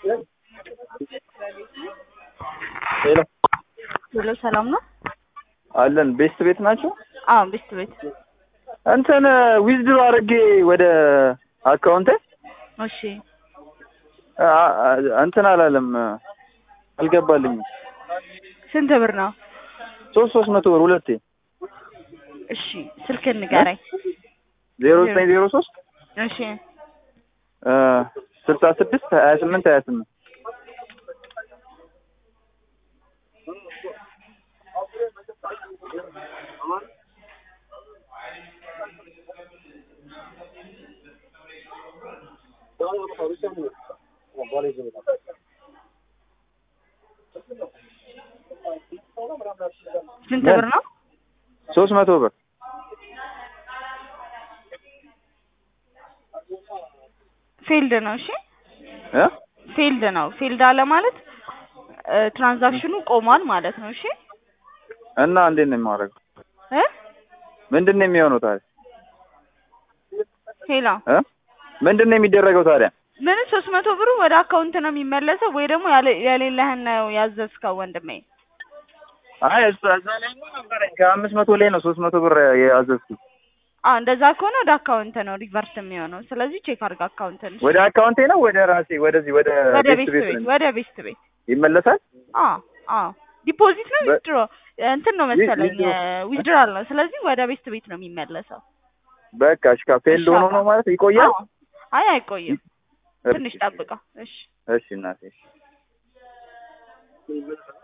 ሄሎ ሄሎ ሰላም ነው? አለን ቤስት ቤት ናቸው። አዎ ቤስት ቤት። እንትን ዊዝድሮ አድርጌ ወደ አካውንቴ እሺ አ- አ- እንትን አላለም አልገባልኝም። ስንት ብር ነው? ሶስት ሶስት መቶ ብር ሁለቴ እሺ ስልክህን ንገረኝ። ዜሮ ዘጠኝ ዜሮ ሶስት እሺ ስልሳ ስድስት ሀያ ስምንት ሀያ ስምንት ስንት ብር ነው? ሶስት መቶ ብር ፊልድ ነው። እሺ እ ፊልድ ነው። ፊልድ አለ ማለት እ ትራንዛክሽኑ ቆሟል ማለት ነው። እሺ እና እንዴት ነው የማደርገው? እ ምንድን ነው የሚሆነው ታዲያ? ሄሎ እ ምንድን ነው የሚደረገው ታዲያ? ምን ሶስት መቶ ብሩ ወደ አካውንት ነው የሚመለሰው ወይ ደግሞ ያለ- የሌለህን ነው ያዘዝከው ወንድሜ? አይ እሱ እዛ ላይ ነበረኝ ከአምስት መቶ ላይ ነው ሶስት መቶ ብር ያዘዝኩት። አዎ እንደዛ ከሆነ ወደ አካውንት ነው ሪቨርስ የሚሆነው። ስለዚህ ቼክ አድርግ አካውንትን። ወደ አካውንቴ ነው ወደ ራሴ ወደዚህ ወደ ወደ ቤት ቤስት ቤት ቤት ነው ወደ ቤስት ቤት ይመለሳል? አዎ አዎ ዲፖዚት ነው በ- ዊዝድሮ እንትን ነው መሰለኝ ዊዝድሮ። ዊዝድራል ነው። ስለዚህ ወደ ቤስት ቤት ነው የሚመለሰው። በቃ እሺ ፌልድ ሆኖ ነው ማለት ይቆያል? አዎ። አይ አይቆይም፣ ትንሽ ጠብቀው። እሺ እሺ እናቴ እሺ